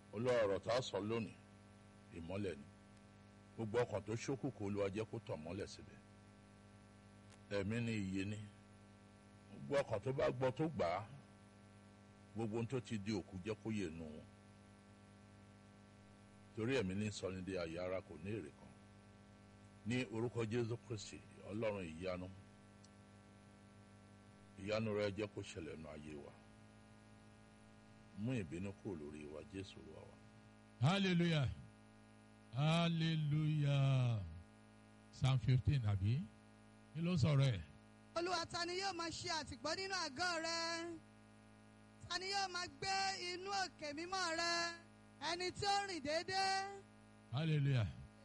olúwa ọ̀rọ̀ tá a sọ lónìí ìmọ́lẹ̀ ni gbogbo ọkàn tó ṣókùnkùn olúwa jẹ́ kó tàn mọ́lẹ̀ síbẹ̀ ẹ̀mí ni ìyè ni gbogbo ọkàn tó bá gbọ́ tó gbà á gbogbo ohun tó ti di òkú jẹ́ kó yè nù wọn torí ẹ̀mí ní sọni di àyè ara kò ní èrè kan ní orúkọ jésù kristi ọlọ́run ìyanu ìyanu rẹ jẹ́ kó ṣẹlẹ̀ nù ayé wa mú ìbínú kúrò lórí wa jésù olúwa wa. hallelujah hallelujah psalm fifteen àbí kí ló sọ̀rọ̀ ẹ̀. olúwa ta ni yóò máa ṣe àtìpó nínú àgọ́ rẹ ta ni yóò máa gbé inú òkè mímọ́ rẹ ẹni tí ó rìn déédéé hallelujah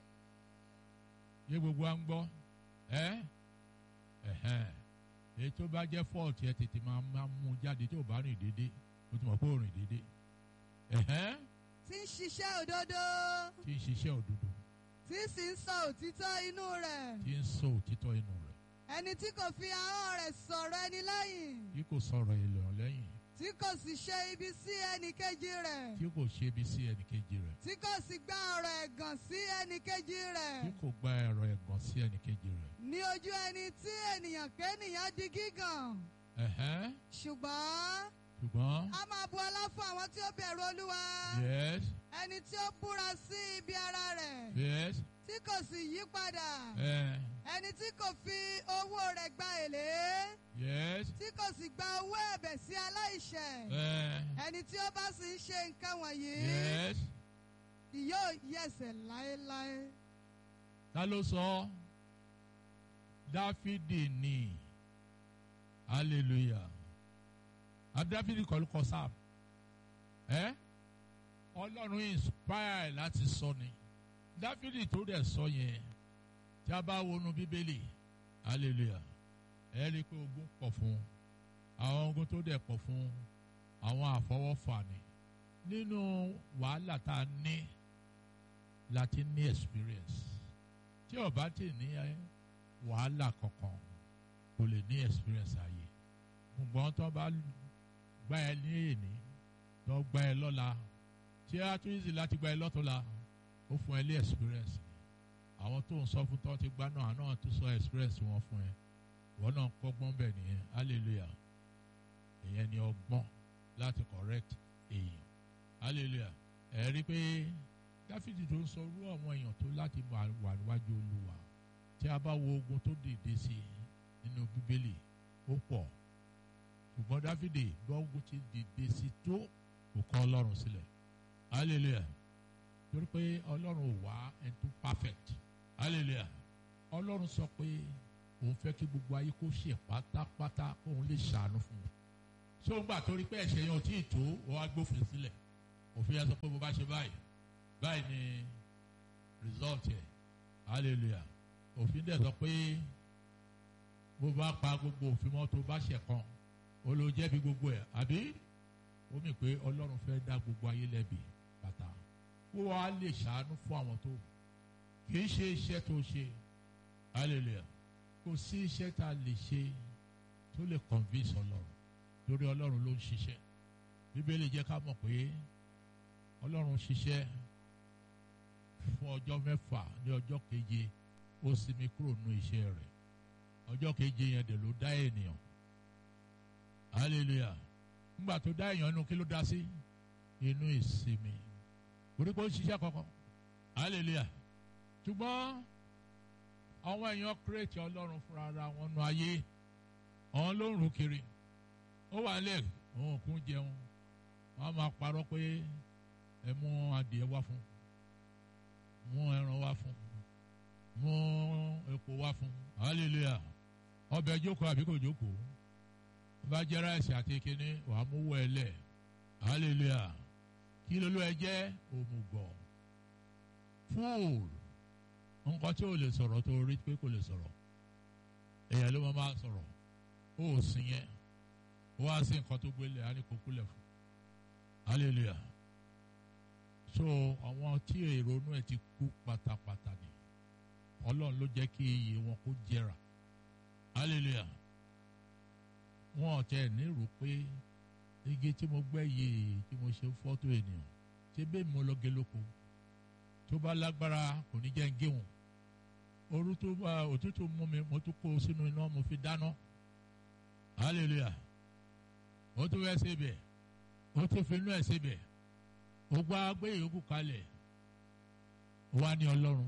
yé gbogbo à ń gbọ́ ẹ́ ẹ̀hẹ́n èyí tó bá jẹ́ fọ́ọ̀tì ẹ tètè máa máa mú jáde tó bá rìn déédéé o ti mọ̀ pé o rìn déédéé ẹ̀hẹ́n tí ń ṣiṣẹ́ òdodo tí ń ṣiṣẹ́ òdodo tí sì ń sọ òtítọ́ inú rẹ̀ tí ń sọ òtítọ́ inú rẹ̀ ẹni tí kò fi ahọ́n rẹ̀ sọ̀rọ̀ ẹni lẹ́yìn tí kò sọ̀rọ̀ èlò lẹ́yìn tí kò sì ṣe ibi sí ẹnì kejì rẹ̀ tí kò ṣe ibi sí ẹnìkejì rẹ̀ tí kò sì gba ọ̀rọ̀ ẹ̀gàn sí ẹnì kejì rẹ̀ tí kò gba ẹ̀rọ ẹ̀gàn sí ẹnìkejì rẹ̀ ní ojú ẹni tí ènìyàn kéènìyàn di gígàn ẹ̀hẹ́n ṣùgbọ́n ṣùgbọ́n a máa bu ọlá fún àwọn tí ó bẹ̀rù olúwa yes ẹni tí ó búra sí ibi ara rẹ̀ yes tí kò sì yí padà ẹ̀ ẹni tí kò fi owó rẹ̀ gba èlé yes tí kò sì gba owó ẹ̀bẹ̀ sí aláìṣẹ̀ ẹ̀ ẹni tí ó bá sì ń ṣe nǹkan wọ̀nyí yes kì yóò yẹ̀sẹ̀ láéláé. ta ló sọ dáfídì ni hallelujah adáfídì kọ́ ló kọ sáà ẹ́ ọlọ́run inspire láti sọ ni dáfídì tó dẹ̀ sọ yẹn tí a bá wọnú bíbélì hallelujah ẹ rí i pé ogun pọ̀ fún àwọn ogun tó dẹ̀ pọ̀ fún àwọn àfọwọ́fà ni nínú wàhálà tá a ní láti ní experience tí o bá ti ní ẹ, wàhálà kankan kò lè ní experience ayé ṣùgbọ́n tó bá gbá ẹ ní èní tó gbá ẹ lọ́la tí a tún easy láti gbá ẹ lọ́tọ̀la ó fún ẹ ní experience àwọn tó ń sọ fún tó ti gbá náà náà tún sọ experience wọn fún ẹ wọn náà kọ́gbọ́n bẹ̀ nìyẹn hallelujah ìyẹn ni ọgbọ́n láti correct èèyàn hallelujah ẹ rí i pé dáfídì tó ń sọ irú àwọn èèyàn tó láti wà wà níwájú olúwa tí a bá wo ogun tó dìde sí nínú bíbélì ó pọ̀ ṣùgbọ́n dáfídì bá ogun ti dìde sí tó kò kọ̀ ọlọ́run sílẹ̀ hallelujah torí pé ọlọ́run ò wá ẹni tó perfect hallelujah ọlọ́run sọ pé òun fẹ́ kí gbogbo ayé kó ṣe pátápátá kóun lè ṣàánú fún un ṣé òun gbà torí pé ẹ̀ṣẹ̀ yẹn ò tí ì tó ó wá gbófin sílẹ̀ òfin yẹn sọ pé bó bá ṣe báyìí báyìí ni result yẹ hallelujah òfin dẹ̀ sọ pé bó bá pa gbogbo òfin mọ́ tó bá ṣẹ̀ kan ó ló jẹ̀bi gbogbo ẹ̀ àbí ó mì pé ọlọ́run fẹ́ dá gbogbo ayé lẹ́bi bàtà ó wá lè ṣàánú fún àwọn tó kì í ṣe iṣẹ́ tó ṣe hallelujah kò sí iṣẹ́ tá a lè ṣe tó lè convince ọlọ́run torí ọlọ́run ló ń ṣiṣẹ́ bíbélì jẹ́ ká mọ̀ pé ọlọ́run ṣiṣẹ́ fún ọjọ́ mẹ́fà ní ọjọ́ keje ó sinmi kúrò nínú iṣẹ́ rẹ̀ ọjọ́ keje yẹn dẹ̀ ló dá ènìyàn hallelujah nígbà tó dá èèyàn inú kí ló dá sí inú ìsinmi orí pé ó ń ṣiṣẹ́ kankan hallelujah ṣùgbọ́n àwọn èèyàn kírètì ọlọ́run fúnra ara wọn nu ayé àwọn ló ń rù kiri ó wà lẹ̀ òun kún jẹun wọ́n máa parọ́ pé ẹ mú adìẹ wá fún mú ẹran wá fún mú epo wá fún hallelujah ọbẹ̀ jókòó àbí kò jókòó bá jẹ́ ráìsì àti kíní wàá mú wọ ẹ lẹ̀ hallelujah kí ló ló ẹ jẹ́ òmùgọ̀ fúùl nǹkan tí ò lè sọ̀rọ̀ tó rí pé kò lè sọ̀rọ̀ èèyàn ló máa sọ̀rọ̀ ó sì yẹn ó wá sí nǹkan tó gbélé á ní kó kúlẹ̀ fún hallelujah so àwọn tí èrònú ẹ ti kú pátápátá ni ọlọ́run ló jẹ́ kí iye wọn kó jẹrà hallelujah wọn ọ̀tẹ̀ nírò pé igi tí mo gbẹ́ yìí tí mo ṣe fọ́tò ènìyàn ṣé bẹ́ẹ̀ mo lọ gé lóko tó bá lágbára kò ní jẹ́ ń gé wọn ooru tó bá òtútù mú mi mo tún kó o sínú iná mo fi dáná hallelujah ó tún fẹ́ síbẹ̀ ó tún fi inú ẹ̀ síbẹ̀ ó gbá gbé yòókù kalẹ̀ ó wá ní ọlọ́run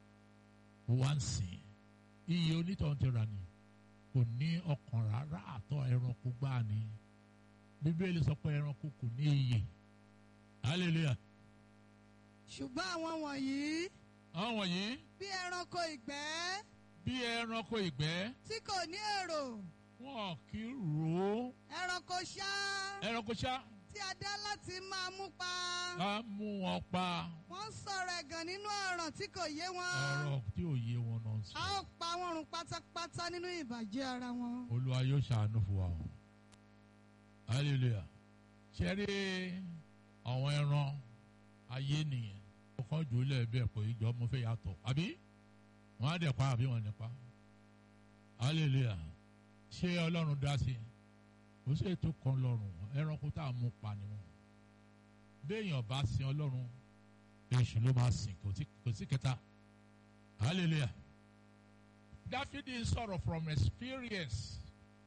ó wá ń sìn iye onítọ̀hún ti rà ní kò ní ọkàn rárá àtọ̀ ẹranko gbáà ni bíbélì sọ pé ẹranko kò ní iyè hallelujah ṣùgbọ́n àwọn wọ̀nyí àwọn wọ̀nyí bí ẹranko ìgbẹ́ bí ẹranko ìgbẹ́ tí kò ní èrò wọn kì í rò ó ẹranko ṣá ẹranko ṣá tí a dá láti máa mú pa á mú wọn pa wọ́n sọ̀rọ̀ ẹ̀gàn nínú ọ̀ràn tí kò yé wọn ọ̀rọ̀ tí ò yé wọn náà sọ. a ó pa wọn run pátápátá nínú ìbàjẹ́ ara wọn. olúwa yóò ṣàánú fún wa o hallelujah ṣe rí àwọn ẹran ayé nìyẹn ọkàn jù ú lẹ́ẹ̀bẹ̀ pé ìjọ mo fẹ́ yàtọ̀ àbí wọ́n á dẹ̀ pa àbí wọ́n ní pa hallelujah ṣé ọlọ́run dá sí i kò sí ètò kan lọ́rùn ẹranko tá a mú pa ni wọn béèyàn bá sin ọlọ́run èṣù ló máa sìn kò sí- kò sí kẹta hallelujah dáfídì ń sọ̀rọ̀ from experience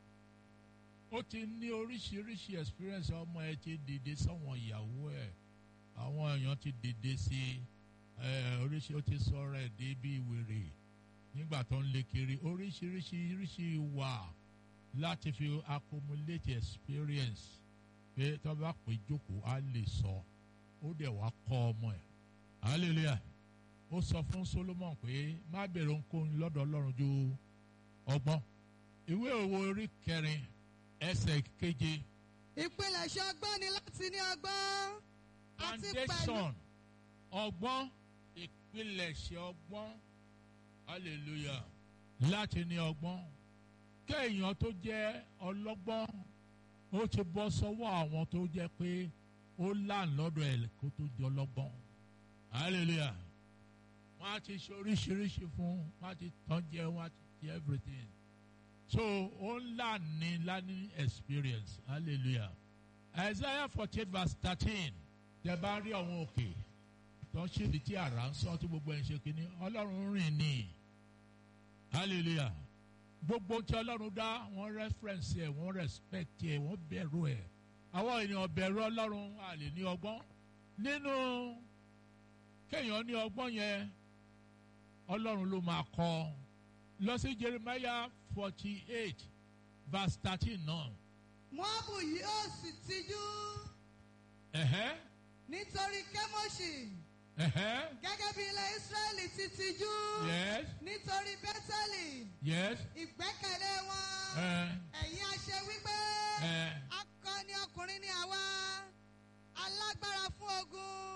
ó ti ní oríṣiríṣi experience ọmọ ẹ ti dìde sọ́wọ́n ìyàwó ẹ̀ àwọn èèyàn ti dìde sí ẹ oríṣi ó ti sọ̀rọ̀ ẹ̀ dé bí wèrè nígbà tó ń lé kiri oríṣiríṣi oríṣi wà láti fi accumulate experience pé tó bá pè jókòó á lè sọ ó dẹ̀ wá kọ́ ọmọ ẹ̀ hallelujah ó sọ fún Solomon pé má bèrè ohunkóhun lọ́dọ̀ Ọlọ́run ju ọgbọ́n ìwé òwe orí kẹrin ẹsẹ̀ keje ìpilẹ̀ṣẹ̀ ọgbọ́n ni láti ní ọgbọ́n àti pẹ̀lú foundation ọgbọ́n ìpilẹ̀ṣẹ̀ ọgbọ́n hallelujah láti ní ọgbọ́n kéèyàn tó jẹ́ ọlọ́gbọ́n ó ti bọ́ sọ́wọ́ àwọn tó jẹ́ pé ó láàn lọ́dọ̀ ẹ̀ kó tó di ọlọ́gbọ́n hallelujah wọ́n á ti ṣe oríṣiríṣi fún wọ́n á ti tán jẹ wọ́n á ti ṣe everything so ó ń là ní learning experience hallelujah isaiah forty eight verse thirteen tẹ bá rí àwọn òkè tó ń ṣèdí tí àrà ń sọ tí gbogbo ẹ̀ ń ṣe kínní ọlọ́run rìn ní hallelujah gbogbo tí ọlọ́run dá wọ́n reference ẹ̀ wọ́n respect ẹ̀ wọ́n bẹ̀rù ẹ̀ àwọn ènìyàn bẹ̀rù ọlọ́run a lè ní ọgbọ́n nínú kéèyàn ní ọgbọ́n yẹn ọlọ́run ló máa kọ́ lọ sí jeremiah forty eight verse thirteen náà. Móábù yóò sì tijú ẹ̀hẹ́ nítorí Kémóṣì ẹ̀hẹ́ gẹ́gẹ́ bí ilẹ̀ Ísírẹ́lì ti tijú yes nítorí Bẹ́tẹ́lì yes ìgbẹ́kẹ̀lé wọn ẹ̀ ẹ̀yin a ṣe wípé ẹ̀ akọni ọkùnrin ni àwa alágbára fún ogun